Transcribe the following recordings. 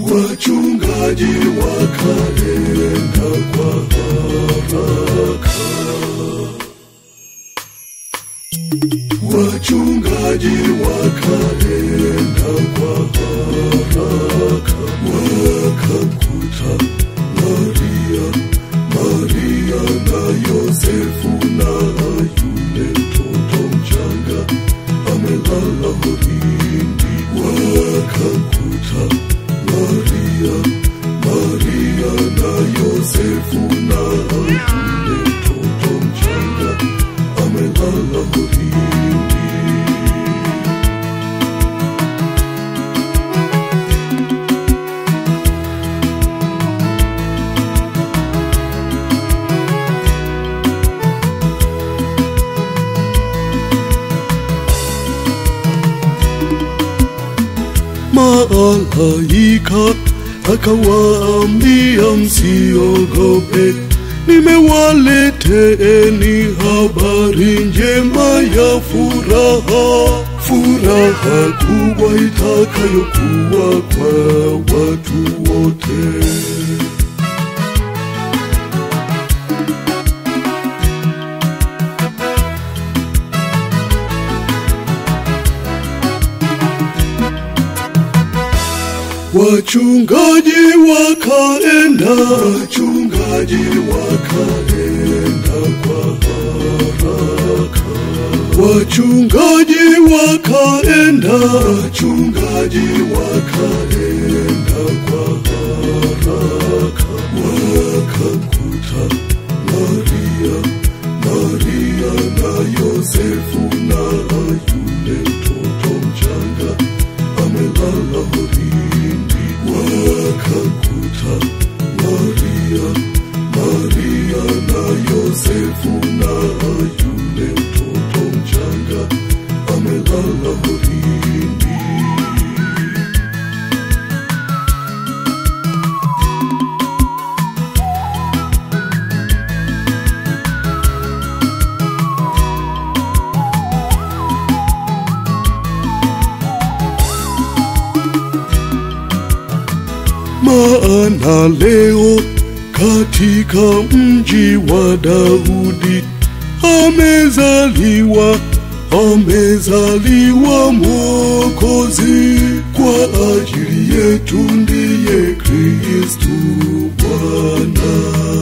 wachungaji wakaenda kwa haraka wachungaji wakaenda kwa haraka wakamkuta maria maria na yosefu na yule mtoto mchanga amelala horini wakamkuta maria maria na yosefu na yule mtoto mchanga amelala horini malaika akawaambia msiogope nimewaleteeni habari njema ya furaha furaha kubwa itakayokuwa kwa watu wote Wachungaji wakaenda, wachungaji wakaenda kwa haraka. Wachungaji wakaenda, wachungaji wakaenda kwa haraka. Wakamkuta Maria, Maria na Yosefu na yule mtoto mchanga amelala horini wakakuta Maria, Maria na Yosefu na yule mtoto mchanga amelala horini. maana leo katika mji wa Daudi amezaliwa amezaliwa Mwokozi kwa ajili yetu, ndiye Kristu Bwana.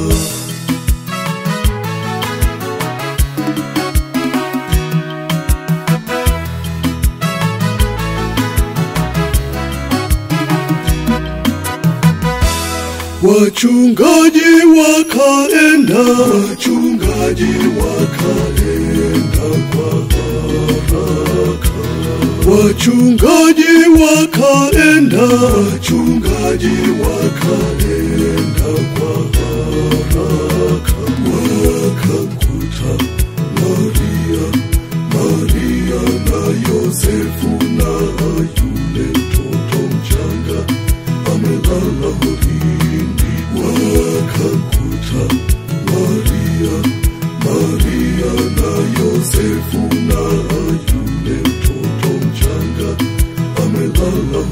Wachungaji wakaenda, wachungaji wakaenda kwa haraka. Wachungaji wakaenda, wachungaji wakaenda kwa haraka. Wakamkuta Maria, Maria na Yosefu na yule mtoto mchanga amelala horini. Wakamkuta Maria, Maria na Yosefu na yule mtoto mchanga amelala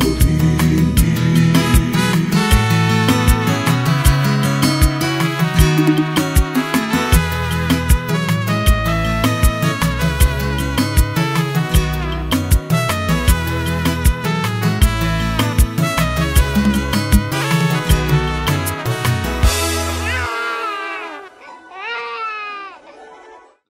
horini.